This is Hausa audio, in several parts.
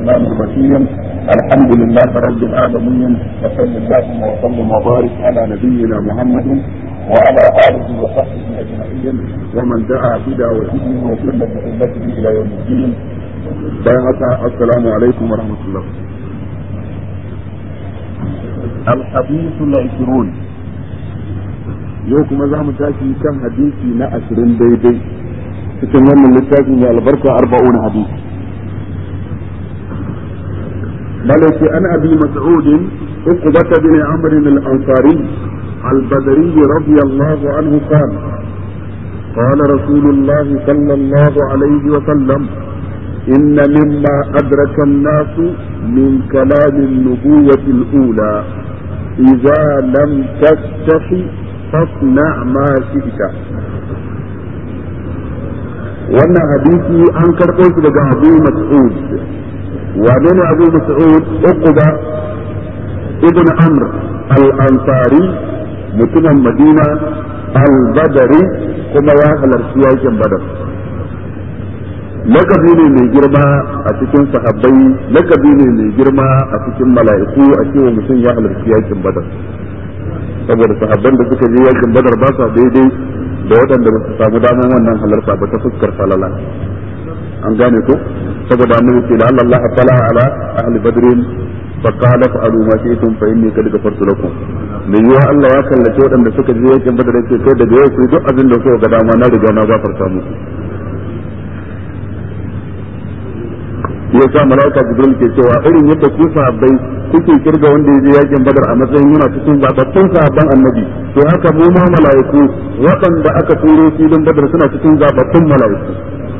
الرحمن الرحيم الحمد لله رب العالمين وصلى اللهم وسلم وبارك على نبينا محمد وعلى اله وصحبه اجمعين ومن دعا بدعوته وسنة بسنته الى يوم الدين بارك السلام عليكم ورحمه الله الحديث العشرون yau kuma za mu tashi kan hadisi na ashirin daidai cikin wannan littafin mai albarka arba'un hadisi ملك عن ابي مسعود عقبة بن عمرو الانصاري البدري رضي الله عنه قال قال رسول الله صلى الله عليه وسلم ان مما ادرك الناس من كلام النبوة الاولى اذا لم تستحي فاصنع ما شئت wannan hadisi an karɓo shi daga abu mas'ud wane ne abu mas'ud uquba ibn amr al-ansari mutumin madina al-badari kuma ya halarci yakin badar lakabi ne mai girma a cikin sahabbai lakabi ne mai girma a cikin mala'iku a cewa mutum ya halarci yakin badar saboda sahabban da suka je yakin badar ba sa daidai da waɗanda ba su samu damar wannan halarta ba ta fuskar falala an gane ko saboda annabi ce la'alla Allah tala ala ahli badrin fa qala fa'alu ma shi'tum fa inni qad ghafartu lakum me yiwa Allah ya kallace waɗanda suka je yakin badar yake kai daga yau ku duk abin da kuka ga dama na riga na gafarta muku ya sa malaika jibril ke cewa irin yadda ku sahabbai kuke kirga wanda ya je yakin badar a matsayin yana cikin zababbun sahabban annabi to haka mu ma malaiku waɗanda aka turo filin badar suna cikin zababbun malaiku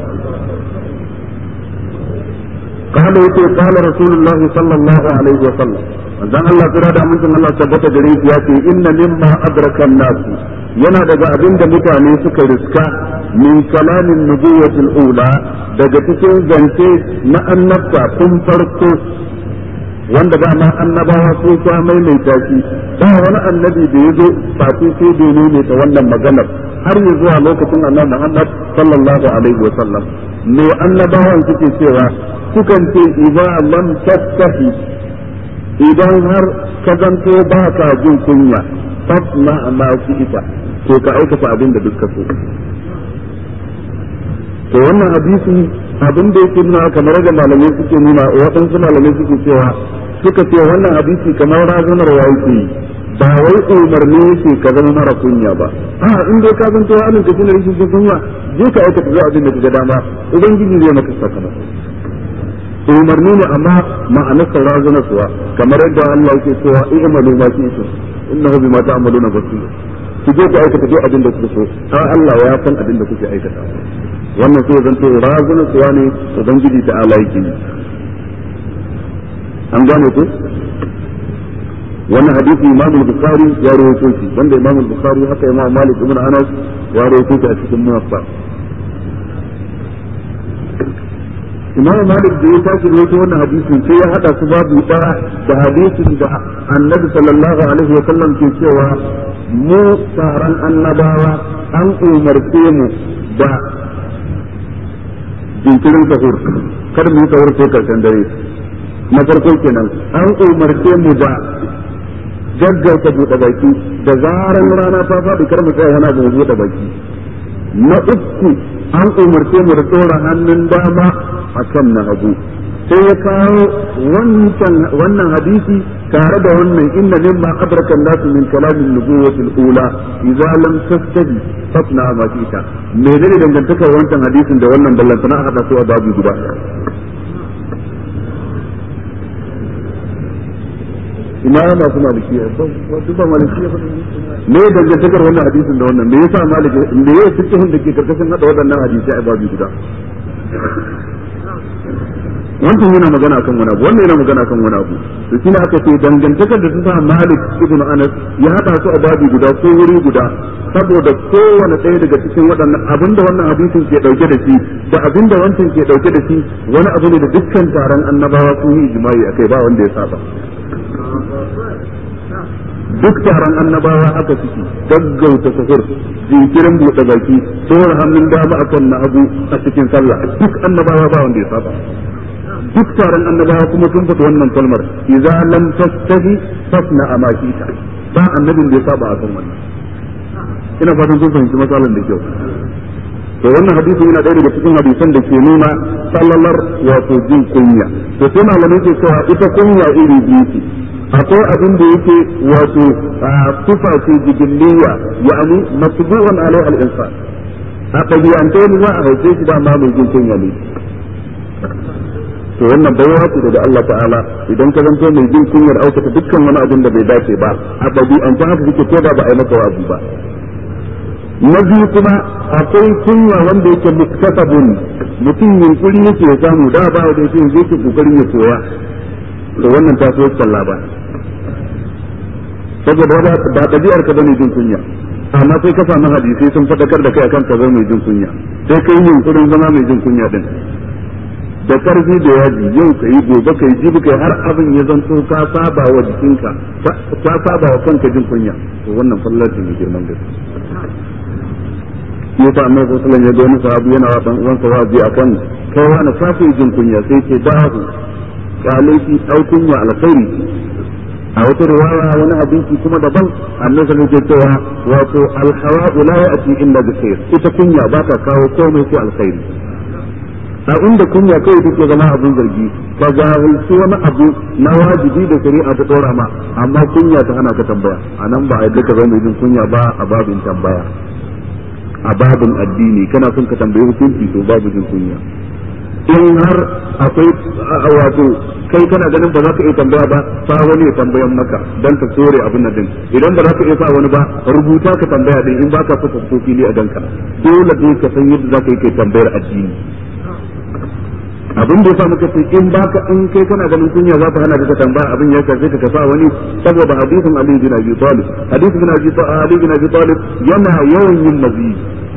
قال يتي قال رسول الله صلى الله عليه وسلم dan Allah kira da amincin Allah tabbata gare shi ya ce inna mimma adraka an-nas yana daga abin da mutane suka riska min kalamin nubuwatil ula daga cikin zance na annabta tun farko wanda ba ma annabawa ko ta maimaita shi ba wani annabi da ya zo fati sai da ne ta wannan maganar har ya zuwa lokacin annabi Muhammad sallallahu alaihi wa sallam me annabawan suke cewa sukan ce idza lam tastahi idan har ka zanto ba ka jin kunya fasna ma ita to ka aikata abin da duka so to wannan hadisi abin da yake nuna kamar da malamai suke nuna waɗansu malamai suke cewa suka ce wannan hadisi kamar razanarwa yake yi ba wai umarni yake ka zama mara kunya ba a in dai ka zanto halin ka shine rashin kunya je ka aikata zuwa abin da ka ga dama ubangiji zai maka sakamako umarni ne amma ma'anar razana suwa kamar yadda Allah yake cewa i'malu ma shi'tum innahu bima ta'maluna basir ku je ku aikata duk abin da kuke so har Allah ya san abin da kuke aikata wannan sai zanto razana suwa ne ubangiji ta Allah yake yi an gane ku wannan hadisi Imam al-Bukhari ya rawaito shi wanda Imam al-Bukhari haka Imam Malik ibn Anas ya rawaito shi a cikin Muwatta Imam Malik da ya tashi rawaito wannan hadisin sai ya hada su babu daya da hadisin da Annabi sallallahu alaihi wa sallam ke cewa mu taron annabawa an umarce mu da jinkirin sahur kada mu yi sahur sai karshen dare na farko kenan an umarce mu da gaggauta buɗe baki da zaran rana ta faɗi kar mu tsaya wani abu mu buɗe baki na uku an umarce mu da tsora hannun dama a kan na hagu sai ya kawo wannan hadisi tare da wannan inna mimma adraka an-nas min kalamin nubuwwati al-ula idza lam tastabi fatna ma fita me ne dangantakar wancan hadisin da wannan ballantana a hada su a babu guda ina masu maliki wasu ba maliki ya me ya dangantakar wannan hadisin da wannan me yasa maliki me ya fikihun da ke karkashin hada waɗannan hadisi a babu guda wancan yana magana akan wani abu wannan yana magana akan wani abu to shi ne aka ce dangantakar da ta sa Malik ibn Anas ya hada su a babu guda ko wuri guda saboda kowane ɗaya daga cikin waɗannan abinda wannan hadisin ke dauke da shi da abinda wancan ke dauke da shi wani abu ne da dukkan taron annabawa sun yi ijma'i akai ba wanda ya saba duk taron annabawa haka suke gaggauta sahur jinkirin buɗe baki tsohon hannun dama akan na abu a cikin sallah duk annabawa ba wanda ya saba duk taron annabawa kuma sun fata wannan kalmar idza lam tastahi fasna amakita ba annabin da ya saba a kan wannan ina fatan sun fahimci matsalar da kyau to wannan hadisi yana ɗaya daga cikin hadisan da ke nuna sallalar wato jin kunya to sai malamai ke cewa ita kunya iri biyu ce akwai abin da yake wato sifa ce jibiliya yani masbu'un alai al-insan a ɗabi'ance ne za a haife shi dama mai jin kunya ne to wannan baiwa ce daga Allah ta'ala idan ka zanto mai jin kunyar aikata dukkan wani abin da bai dace ba a ɗabi'ance haka kike ko da ba a yi maka wa'azi ba na biyu kuma akwai kunya wanda yake muktasabun mutum yunkuri yake ya samu da ba da yake zai ke kokarin ya koya to wannan ta so sallah ba saboda ba ba ɗabi'ar ka bane jin kunya amma sai ka samu hadisi sun fadakar da kai akan ka zama mai jin kunya sai kai yunkurin zama mai jin kunya din da karfi da yaji yau ka yi gobe ka yi jibi kai har abin ya zanto ka saba wa jikinka ka saba wa kanka jin kunya to wannan fallar ce mai girman gaske ya sa annabi sallallahu alaihi wasallam ya ga wani sahabi yana wa dan uwansa wazi akan kai wani kafi jin kunya sai ce dahu kalaiki au kunya alkhairi a wata riwaya wani abinci kuma daban annabi sallallahu alaihi cewa wato alhawa'u la ya'ti illa bi khair ita kunya ba ta kawo komai sai alkhairi a inda kunya kai take zama abin zargi ka jahilci wani abu na wajibi da shari'a ta dora ma amma kunya ta hana ka tambaya anan ba a yadda ka zama mai jin kunya ba a babin tambaya a babin addini kana son ka tambayi hukunci to babu jin kunya in har akwai wato kai kana ganin ba za ka iya tambaya ba sa wani ya tambayan maka dan ka tsore abin nan din idan ba za ka iya sa wani ba rubuta ka tambaya din in baka so ka fito fili a danka dole dai ka san yadda za ka yi kai tambayar addini abin da yasa muka ce in baka in kai kana ganin kunya za ta hana ka tambaya abin ya karfe ka sa wani saboda hadisin Ali bin Abi Talib hadisin bin Abi Ali bin Abi Talib yana yawan yin mazi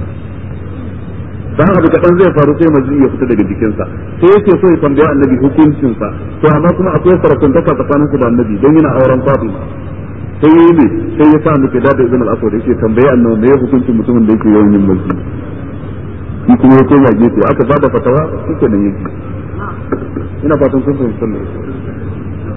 dan abu kadan zai faru sai mazi ya fita daga jikinsa sai yake so ya tambaya annabi hukuncinsa to amma kuma akwai sarakun taka tsakaninsa da annabi don yana auren Fatima sai yi ne sai ya sa muke da ibn al-aswad yake tambaye annabi me hukuncin mutumin da yake yawan yin mazi shi kuma ya koma gefe aka bada fatawa shike nan yake ina fatan kun fahimci sallah